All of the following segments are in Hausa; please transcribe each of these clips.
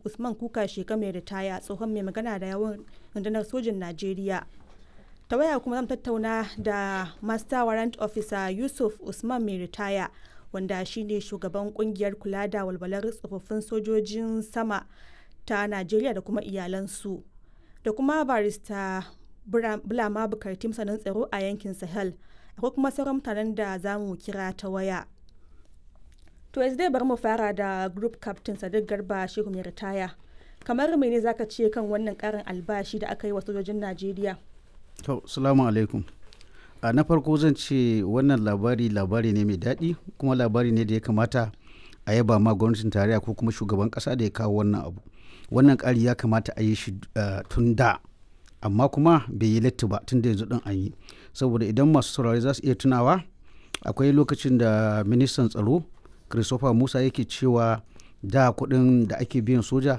usman kuka sheka mai ritaya tsohon mai magana da yawan rundunar sojin najeriya ta waya kuma zan tattauna da master warrant officer yusuf usman mai ritaya wanda shine shugaban kungiyar kula da walwalar tsofaffin sojojin sama ta najeriya da kuma iyalansu da kuma barista bulama bukarti masanin tsaro a yankin sahel akwai kuma sauran mutanen da za mu kira ta waya to yanzu dai bari mu fara da group captain sadiq garba shehu mai ritaya kamar mene zaka ce kan wannan karin albashi da aka yi wa sojojin najeriya to salamu alaikum a na farko zan ce wannan labari labari ne mai daɗi kuma labari ne da ya kamata a yaba ma gwamnatin tarayya ko kuma shugaban ƙasa da ya kawo wannan abu wannan ƙari ya kamata a yi shi tun da amma kuma bai yi latti ba tun da yanzu ɗin an yi saboda idan masu saurari za su iya tunawa akwai lokacin da ministan tsaro christopher musa yake cewa da kuɗin da ake biyan soja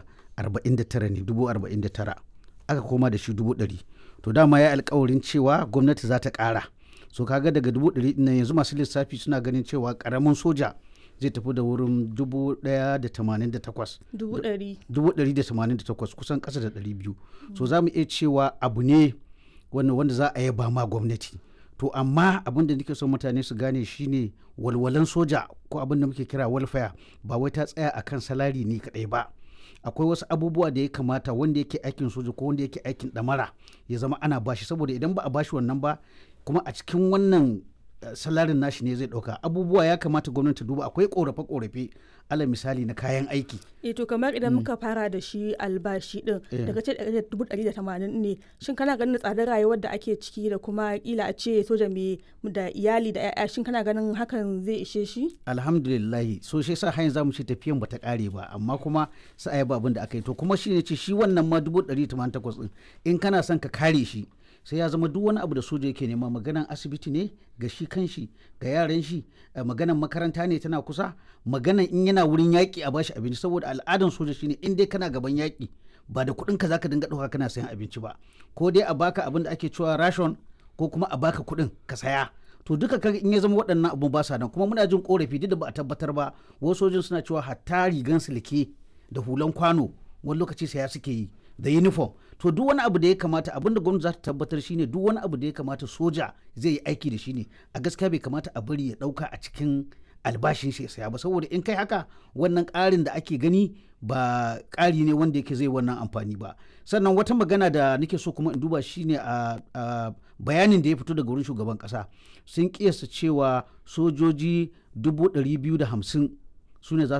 49 ne dubu 49 aka koma da shi dubu 100 to dama ya alkawarin cewa gwamnati za ta ƙara so kaga daga dubu 100 nan yanzu masu lissafi suna ganin cewa ƙaramin soja zai tafi da wurin dubu ɗaya da tamanin da takwas dubu ɗari dubu ɗari da tamanin da takwas kusan ƙasa da ɗari biyu so za mu iya cewa abu ne wanda za a yaba ma gwamnati to amma abin da nake son mutane su gane shine walwalan soja ko abin da muke kira welfare ba wai ta tsaya akan salari ne kaɗai ba akwai wasu abubuwa da ya kamata wanda yake aikin soja ko wanda yake aikin ɗamara ya zama ana bashi saboda idan ba a bashi wannan ba kuma a cikin wannan salarin nashi ne zai dauka abubuwa ya kamata gwamnati duba akwai korafe korafe ala misali na kayan aiki e to kamar idan muka fara da shi albashi din daga ce dubu ɗari da tamanin ne shin kana ganin tsadar rayuwar da ake ciki da kuma kila a ce soja mai da iyali da ya'ya shin kana ganin hakan zai ishe shi alhamdulillah so shi sa hanyar zamu ce tafiyan bata kare ba amma kuma sai ba abin da aka yi to kuma shi ne ce shi wannan ma dubu ɗari tamanin takwas din in kana son ka kare shi sai ya zama duk wani abu da soja yake nema maganan asibiti ne ga shi kanshi ga yaran shi maganan makaranta ne tana kusa maganan in yana wurin yaƙi a bashi abinci saboda al'adan soja shine in dai kana gaban yaƙi ba da kuɗin ka zaka dinga ɗauka kana sayan abinci ba ko dai a baka abin da ake cewa ration ko kuma a baka kuɗin ka saya to duka kaga in ya zama waɗannan abu ba sa nan kuma muna jin korafi duk da ba a tabbatar ba wasu sojin suna cewa hatta rigan silke da hulan kwano wani lokaci saya suke yi da uniform to duk wani abu da ya kamata abin da gwamnati za ta tabbatar shine duk wani abu da ya kamata soja zai yi aiki da shi ne a gaskiya bai kamata a bari ya dauka a cikin albashin shi ya saya ba saboda in kai haka wannan ƙarin da ake gani ba ƙari ne wanda yake zai wannan amfani ba sannan wata magana da nake so kuma in duba shine a bayanin da ya fito daga wurin shugaban ƙasa sun kiyasta cewa sojoji dubu ɗari biyu da hamsin su ne za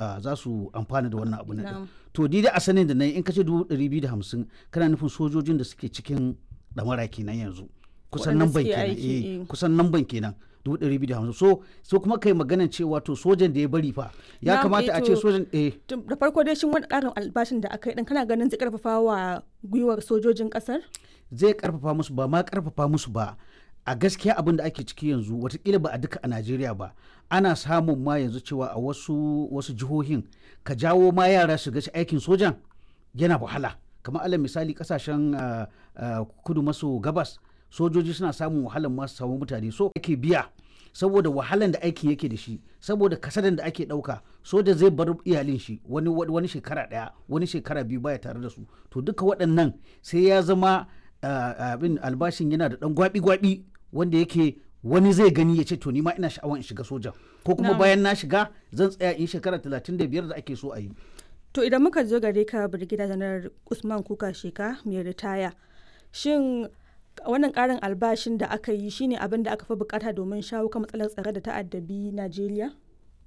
su amfana da wannan abu na to dai a sanin da na in kace dubu ɗari biyu da hamsin kana nufin sojojin da suke cikin ɗamara kenan yanzu kusan nan ban kenan eh kusan nan ban kenan dubu ɗari biyu da hamsin so so kuma kai maganan cewa to sojan da ya bari fa ya kamata a ce sojan eh da farko dai shin wani ƙarin albashin da aka yi dan kana ganin zai karfafa wa gwiwar sojojin ƙasar zai karfafa musu ba ma karfafa musu ba a gaskiya abin da ake ciki yanzu watakila ba a duka a najeriya ba ana samun ma yanzu cewa a wasu wasu jihohin ka jawo ma yara su gaci aikin sojan yana wahala kamar alal misali kasashen uh, uh, kudu maso gabas sojoji suna samun wahalar masu samu mutane so ake biya saboda wahalan da aikin yake da shi saboda kasadan da ake dauka soja zai bar iyalin shi wani wani shekara daya wani shekara biyu baya tare da su to duka waɗannan sai ya zama abin uh, albashin yana da dan gwabi-gwabi wanda yake wani zai gani ya ce to nima ina sha'awar in shiga soja ko kuma bayan na shiga zan tsaya in shekara 35 da ake so a yi to idan muka zo gare ka birgida janar usman kuka sheka mai ritaya shin wannan karin albashin da aka yi shine abin da aka fi bukata domin shawo kan matsalar tsare da ta'addabi najeriya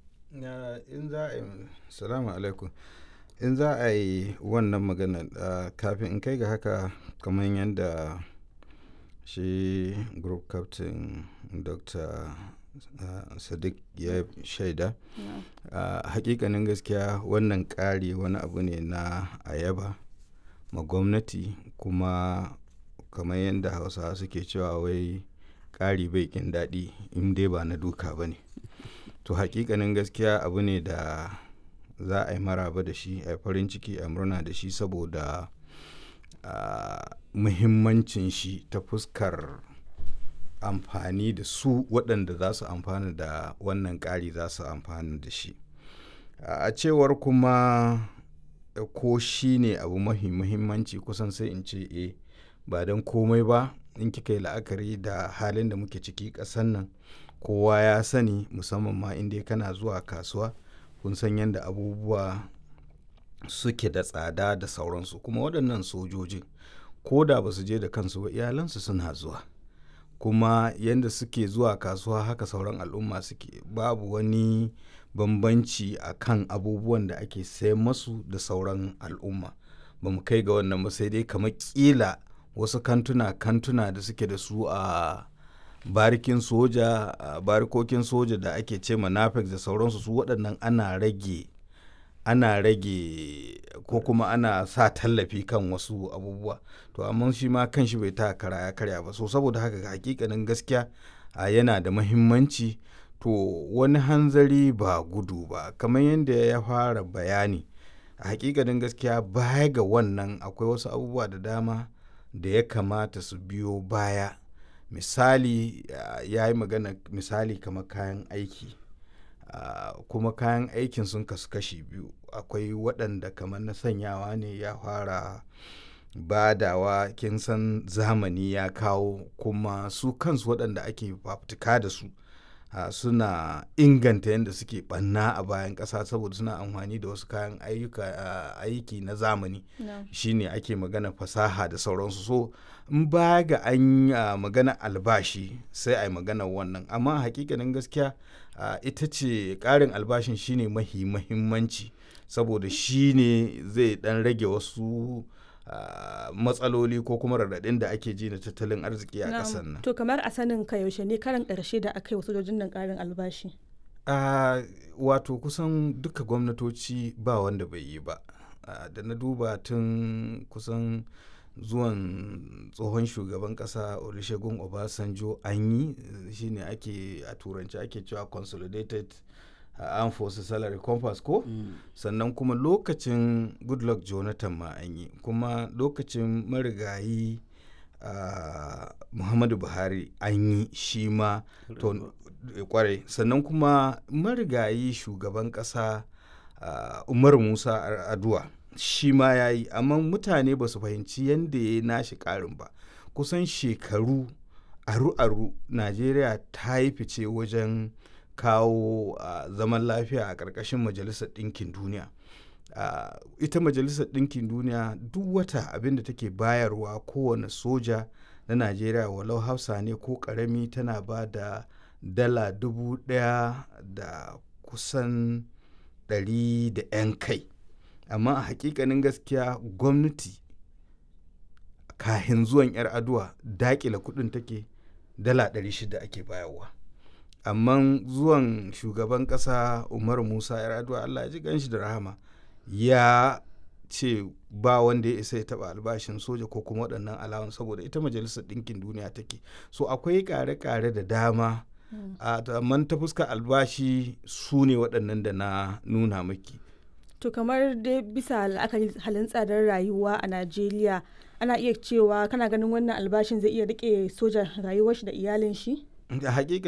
in za a yi salamu alaikum in za a yi wannan magana kafin in kai ga haka kamar yadda shi group captain dr uh, sadiq ya shaida yeah. uh, hakikanin gaskiya wannan ƙari wani abu ne na ayaba ma gwamnati kuma kamar yadda hausawa suke cewa wai ƙari bai kin daɗi in dai ba na duka ba ne to hakikanin gaskiya abu ne da za a yi maraba da shi a farin ciki a murna da shi saboda uh, muhimmancin shi ta fuskar amfani da su waɗanda za su amfana da wannan ƙari za su amfana da shi a cewar kuma ko shi ne abu mafi muhimmanci kusan sai in ce e ba don komai ba in kika yi la'akari da halin da muke ciki ƙasan nan kowa ya sani musamman ma inda kana zuwa kasuwa kun san yadda abubuwa suke da tsada da sauransu kuma waɗannan sojojin ko da ba su je da kansu ba iyalansu suna zuwa kuma yadda suke zuwa kasuwa haka sauran al'umma suke babu wani bambanci a kan abubuwan da ake sayan masu da sauran al'umma ba mu kai ga wannan ba sai dai kamar kila wasu kantuna kantuna da suke da su a barikin soja a barikokin soja da ake ce manafex da sauransu su waɗannan ana rage ana rage ko kuma ana sa tallafi kan wasu abubuwa to amma shi ma kan shi bai ta kara ya karya ba so saboda haka hakikanin gaskiya yana da mahimmanci to wani hanzari ba gudu ba kamar yadda ya fara bayani a hakikanin gaskiya baya ga wannan akwai wasu abubuwa da dama da ya kamata su biyo baya misali ya yi magana misali kamar kayan aiki uh, kuma kayan aikin sun kasu kashi biyu akwai waɗanda kamar na sanyawa ne ya fara badawa kin san zamani ya kawo kuma su kansu waɗanda ake fafutuka da su uh, suna inganta yadda suke ɓanna a bayan ƙasa saboda suna amfani da wasu kayan uh, aiki na zamani no. shine ake magana fasaha da sauransu so in ba ga an uh, magana albashi sai a yi magana wannan amma hakikanin gaskiya uh, ita ce ƙarin albashin shine mahi mahimmanci saboda shine zai dan rage wasu uh, matsaloli ko kuma raɗaɗin da ake ji na tattalin arziki a ƙasar nan to kamar a sanin ka yaushe ne karan ƙarshe da aka yi wasu sojojin nan ƙarin albashi uh, wato kusan duka gwamnatoci ba wanda bai yi ba uh, da na duba tun kusan zuwan tsohon shugaban kasa olusegun obasanjo an yi shine ake a turanci ake cewa consolidated uh, armed forces salary compass ko mm. sannan kuma lokacin goodluck jonathan ma an yi kuma lokacin marigayi uh, muhammadu buhari an yi shi ma to kwarai sannan kuma marigayi shugaban kasa uh, umar musa aduwa shi ma ya yi amma mutane ba su fahimci yadda ya nashi karin ba kusan shekaru aru-aru najeriya ta yi fice wajen kawo uh, zaman lafiya a ƙarƙashin majalisar ɗinkin duniya uh, ita majalisar ɗinkin duniya duk wata abin da take bayarwa kowane soja na najeriya walau hausa ne ko ƙarami tana ba da dala dubu ɗaya da kusan ɗari da 'yan kai amma a hakikanin gaskiya gwamnati kahin zuwan 'yar aduwa dakila kudin take dala 600 ake bayarwa amma zuwan shugaban kasa umar musa 'yar aduwa allah ya ji ganshi da rahama ya ce ba wanda ya isa ya taba albashin soja ko kuma waɗannan alawan saboda ita majalisar ɗinkin duniya take so akwai ƙare-ƙare da dama amma ta fuska albashi su ne waɗannan da na nuna maki To kamar dai bisa la'akari halin tsadar rayuwa a Najeriya ana iya cewa kana ganin wannan albashin zai iya rike sojan rayuwar shi da iyalin shi? Da hakika